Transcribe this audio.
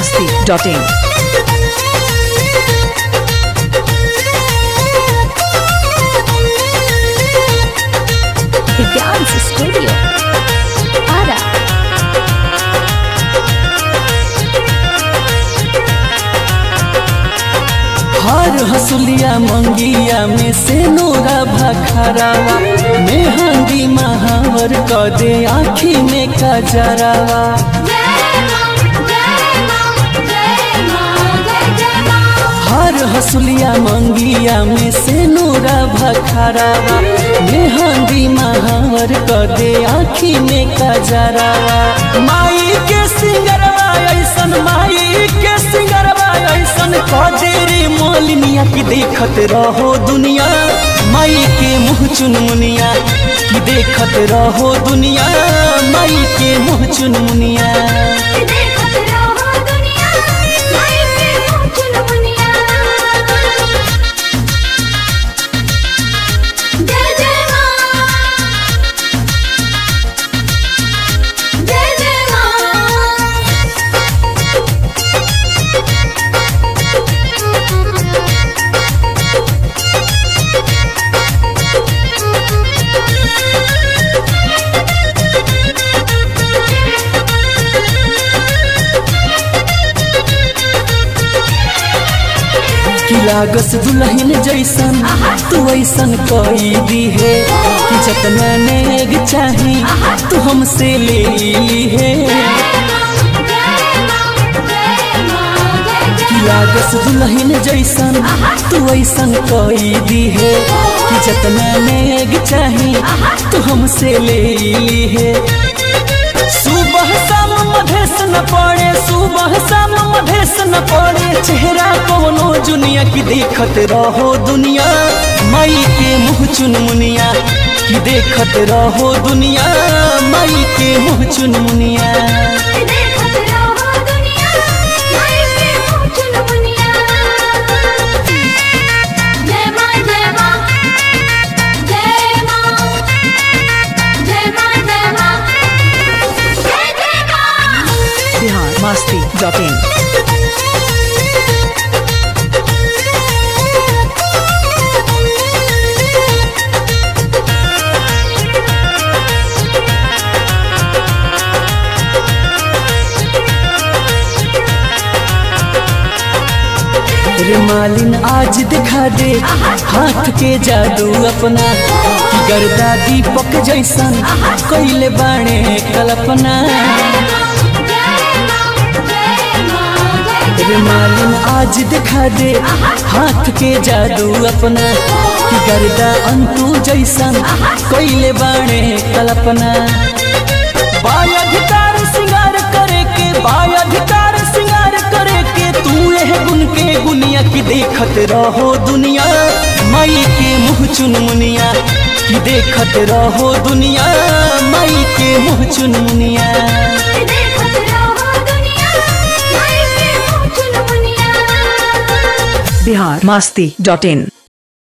masti.in. The Dance Studio. Ara. हर हसुलिया मंगिया में से नोरा भखरावा मेहंदी महावर क दे आँखी में कजरावा हर हसुलिया मंगिया में से नोरा भखरावा मेहंदी महावर क दे आँखी में कजरावा माई के सिंगरवा ऐसन माई के सिंगरवा ऐसन कदेरी मोलिनिया की देखत रहो दुनिया माई के मुँह चुन मुनिया की देखत रहो दुनिया माई के मुँह चुन मुनिया कि लागस दुल्हन जैसन तू ऐसन कई दी है कि जतना नेग चाही तू हमसे ले ली है कि लागस दुल्हन जैसन तू ऐसन कई दी है कि जतना नेग चाही तू हमसे ले ली है सुबह शाम मधेस न पड़े सुबह शाम मधेस न पड़े चेहरा कोनो जुनिया की देखत रहो दुनिया माई के मुँह चुन मुनिया की देखत रहो दुनिया माई के मुँह चुन मुनिया Bihar masti.in. रे मालिन आज दिखा दे हाथ के जादू अपना कि गर्दा दीपक जैसन कैले बाणे कल्पना रे मालिन आज दिखा दे हाथ के जादू अपना कि गर्दा अंतु जैसन कैले बाणे कल्पना बाय अधिकार सिंगार करे के बाय अधिकार सिंगार करे के तू एह गुन के गुनिया की देखत रहो दुनिया माई के मुँह चुन मुनिया की देखत रहो दुनिया माई के मुँह चुन मुनिया Bihar masti.in.